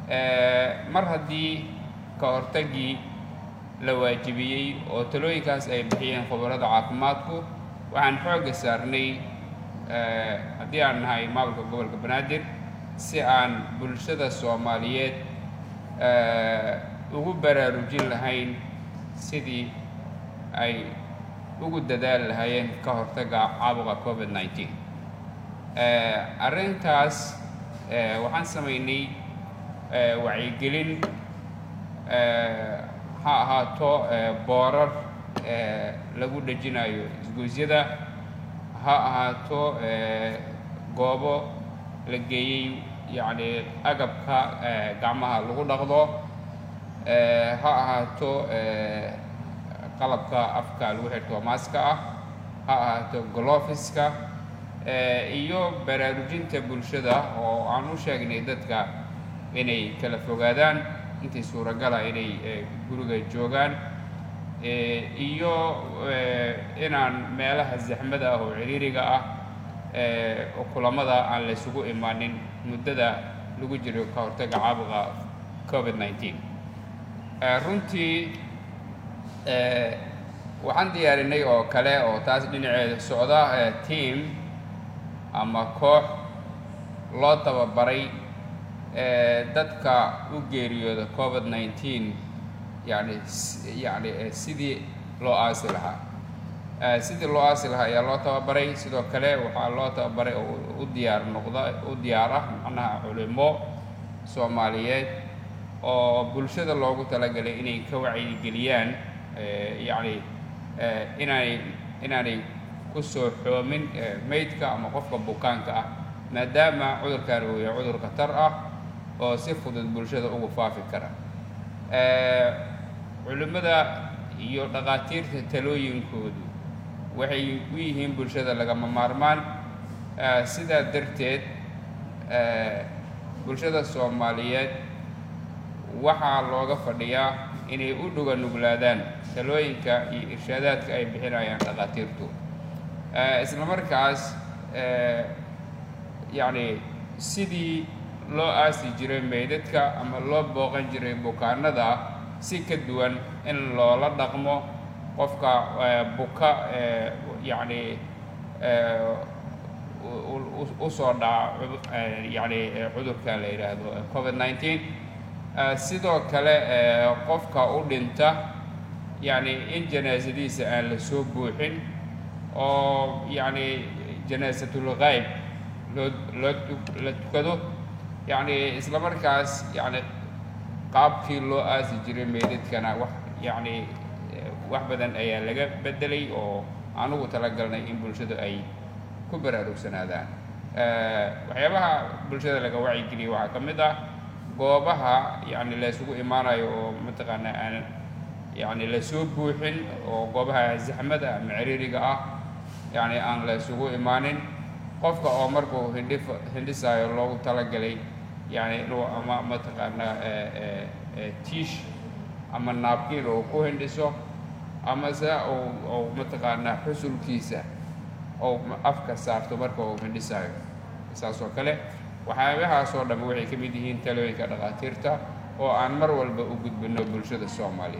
mar haddii ka hortagii la waajibiyey oo talooyinkaas ay bixiyeen khubarada caafimaadku waxaan xoogga saarnay haddii aan nahay maamulka gobolka banaadir si aan bulshada soomaaliyeed ugu baraarujin lahayn sidii ay ugu dadaali lahaayeen ka hortagga caabuqa covid nneteen arrintaas waxaan samaynay wacyigelin ha ahaato boorar lagu dhejinayo isgoysyada ha ahaato goobo la geeyey yacni agabka gacmaha lagu dhaqdo ha ahaato qalabka afka lagu xirto maaska ah ha ahaato golofiska iyo baraarujinta bulshada oo aan u sheegnay dadka inay kala fogaadaan intii suuragala inay guriga joogaan iyo inaan meelaha zaxmada ah oo ciriiriga ah kulamada aan la ysugu imaanin muddada lagu jiro ka hortagga caabuqa covid nneteen runtii waxaan diyaarinay oo kale oo taas dhinaceeda socda team ama koox loo tababaray dadka u geeriyooda covid nneteen yani yani sidii loo aasi lahaa sidii loo aasi lahaa ayaa loo tababaray sidoo kale waxaa loo tababaray oo u diyaar noqda u diyaar ah macnaha culimo soomaaliyeed oo bulshada loogu talagalay inay ka wacyigeliyaan yacni inaanay inaanay ku soo xoomin maydka ama qofka bukaanka ah maadaama cudurkan uu yahay cudur khatar ah oo si fudud bulshada ugu faafi kara culimmada iyo dhakhaatiirta talooyinkoodu waxay u yihiin bulshada lagama maarmaan sidaa darteed bulshada soomaaliyeed waxaa looga fadhiyaa inay u dhuga nuglaadaan talooyinka iyo irshaadaadka ay bixinayaan dhakhaatiirtu isla markaas yacni sidii loo aasi jiray meydadka ama loo booqan jiray bukaanada si ka duwan in loola dhaqmo qofka buka yacni usoo dhaca yacni cudurka la yidhaahdo covid nneteen sidoo kale qofka u dhinta yacni in janaasadiisa aan la soo buuxin oo yacni janaasatul gayb loo loo la tukado yacni isla markaas yacni qaabkii loo aasi jiray meydadkana wax yacni wax badan ayaa laga beddelay oo anugu talagalnay in bulshadu ay ku baraarugsanaadaan waxyaabaha bulshada laga wacyigeliya waxaa ka mid ah goobaha yacni la isugu imaanayo oo mataqaanaa aan yacni la soo buuxin oo goobaha zaxmada ama ciriiriga ah yacni aan la isugu imaanin qofka oo markuu hindhif hindhisaayo loogu talagalay yacni inuu ama mataqaanaa tiish ama naabkiin uu ku hindhiso ama se uu uu mataqaanaa xusulkiisa ou afka saarto marka uu hindhisaayo saas oo kale waxyaabahaasoo dhamme waxay ka mid yihiin talooyinka dhakhaatiirta oo aan mar walba u gudbino bulshada soomaaliya